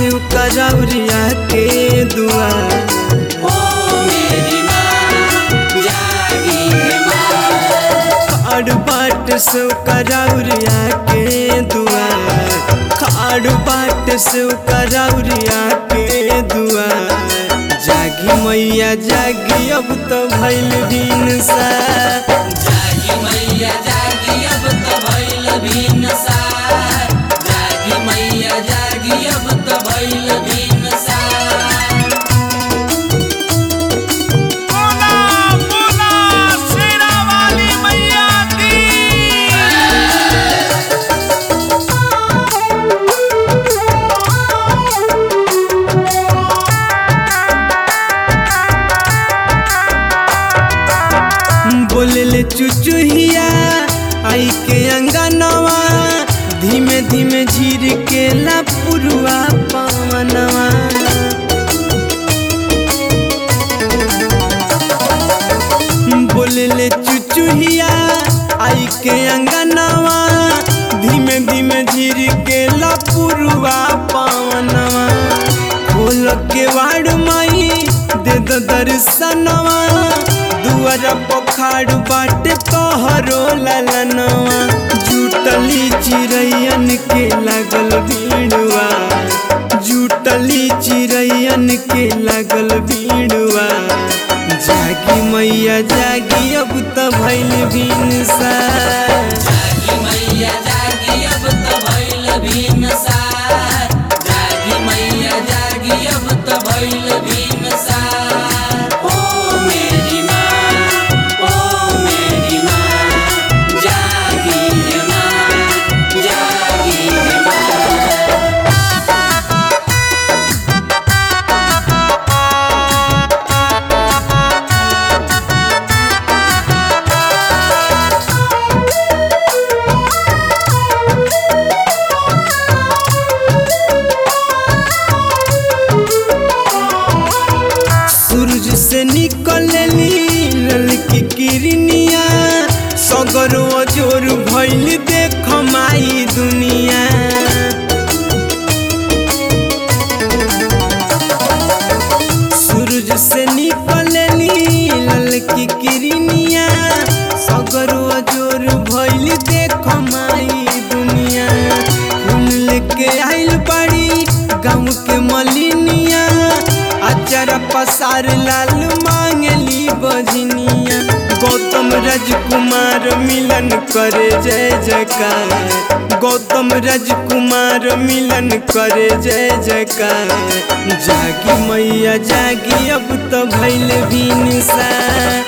शिव करौरिया के दुआर ओ मेरी माँ जागी है माँ खाड़ बाट शिव करौरिया के दुआर खाड़ बाट शिव करौरिया के दुआर जागी मैया जागी अब तो भैल दिन सा जागी मैया जागी अब तो भइल भिनसार जागी मैया जागी अब तो भइल भिनसार बोला बोला शेरा वाली मैया की बोलले चुचुहिया आई के अंगनवा धीमे धीमे झीर के ला पुरुआ पवनवा बोलले चुचुहिया आई के अंगनवा धीमे धीमे झीर के ला पुरुआ पवनवा खोल के वाड़ माई दे दो दर्शनवा दुआर पखाड़ बाटे तोहरो ललनवा जुटली चिड़ैयन के लागल भीड़वा जुटली चिड़ैयन के लागल भीड़वा जागी मैया जागी अब तो भैल भिनसा जागी मैया जागी अब तो भइल भिनसार जागी मैया जागी अब तो भइल भिनसार ओ मेरी माँ ओ मेरी माँ जागी है माँ जागी है माँ सूरज से निकलली ललकी किरनिया सगरो जोर भइल देख माई दुनिया सूरज से निकलली ललकी किरनिया सगरो जोर भइल देख माई दुनिया फूल लेके आइल बाड़ी गाँव के मलिनिया अचार पसार लाल मांगली बजनिया गौतम राजकुमार मिलन करे जय जयकार गौतम राजकुमार मिलन करे जय जयकार जागी मैया जागी अब तो भैल भिनसा